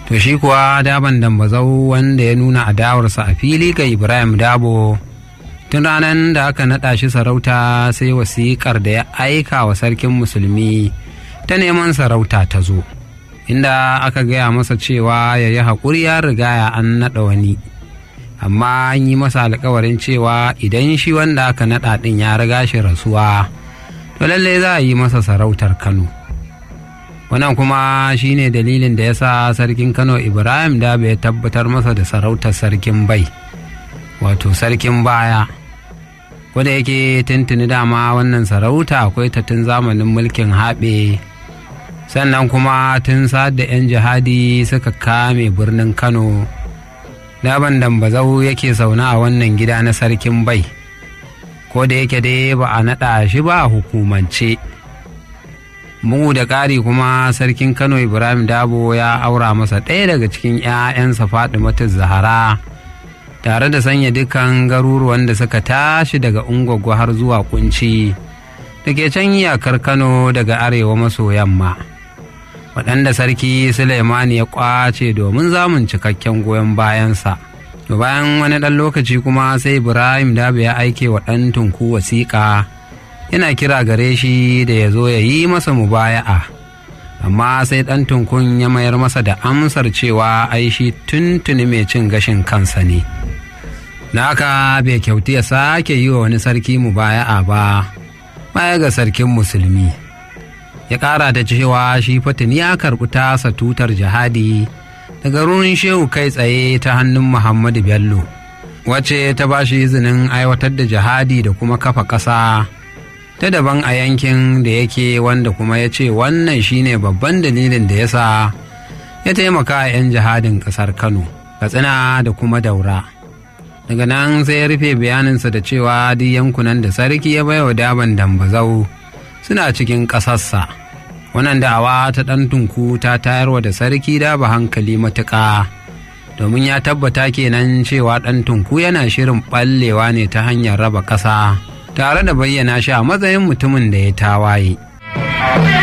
to shi kuwa daban dambazau wanda ya nuna adawarsa a fili ga ibrahim dabo tun ranar da aka naɗa shi sarauta sai wasiƙar da ya aika wa sarkin musulmi ta neman sarauta ta zo inda aka gaya masa cewa ya yi haƙuri ya riga an naɗa wani amma an yi masa alkawarin cewa idan shi wanda aka naɗa ɗin ya riga shi rasuwa to lallai za a yi masa sarautar kano wannan kuma shine dalilin da ya sa sarkin kano ibrahim da ya tabbatar masa da sarautar sarkin bai wato sarkin baya da yake tuntuni dama wannan sarauta akwai ta tun zamanin mulkin haɓe sannan kuma tun da 'yan jihadi suka kame birnin kano daban dambazau yake sauna a wannan gida na sarkin bai ko da yake dai ba a naɗa shi ba a hukumance bugu da ƙari kuma sarkin kano ibrahim dabo ya aura masa ɗaya daga cikin 'ya'yansa fatimatu zahara tare da sanya dukkan garuruwan da suka tashi daga ungwaggo har zuwa kunci da ke can iyakar kano daga arewa maso yamma waɗanda sarki suleimani ya ƙwace domin zamun cikakken goyon bayansa to bayan wani ɗan lokaci kuma sai ibrahim dabe ya aike wa ɗan tunku wasiƙa yana kira gare shi da ya zo ya yi masa mubaya'a amma sai ɗan tunkun ya mayar masa da amsar cewa ai shi tuntuni mai cin gashin kansa ne na haka bai kyauti ya sake yi wa wani sarki mubaya'a ba baya ga sarkin musulmi ya ƙara da cewa shi fatin ya karɓi tasa tutar jihadi daga rurin shehu kai tsaye ta hannun muhammadu bello wacce ta ba shi izinin aiwatar da jihadi da kuma kafa ƙasa ta daban a yankin da yake wanda kuma ya ce wannan shine babban dalilin da ya sa ya taimaka a 'yan jihadin ƙasar kano katsina da kuma daura daga nan sai ya rufe bayaninsa da cewa duk yankunan da sarki ya baiwa daban dambazau suna cikin ƙasarsa wannan da'awa ta ɗan tunku ta tayarwa da sarki daba hankali matuƙa domin ya tabbata kenan cewa ɗan tunku yana shirin ɓallewa ne ta hanyar raba ƙasa tare da bayyana shi a matsayin mutumin da ya tawaye